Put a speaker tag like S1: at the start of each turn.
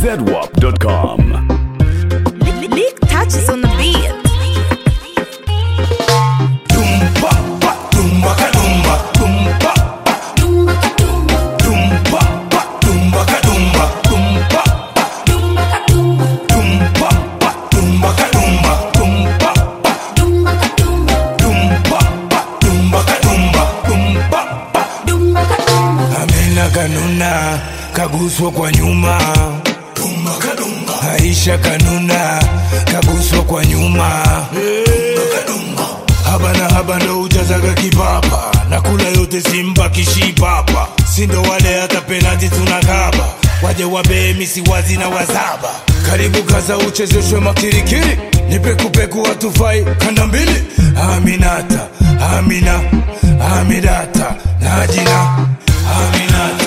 S1: zedwap.com.
S2: Lick touches on the beat.
S3: Dumba, ba, dumba, ka, dumba, dumba, ba. Dumba, ba, dumba, ka, dumba, dumba, ba. Dumba, ba, dumba, ka, dumba, dumba, ba. Dumba, ba, dumba, ka, dumba, dumba, ba. Amina kanuna kaguswa kwa nyuma Dumba, ka, dumba. Aisha kanuna kaguswa kwa nyuma Dumba, ka, dumba. haba na haba ndo ujazaga kipapa na kula yote simba kishipapa sindo wale hata penati tunakaba waje wabee misiwazi na wazaba karibu kaza uchezeshwe makirikiri ni pekupeku watufai kanda mbili aminata amina amidata najina aminata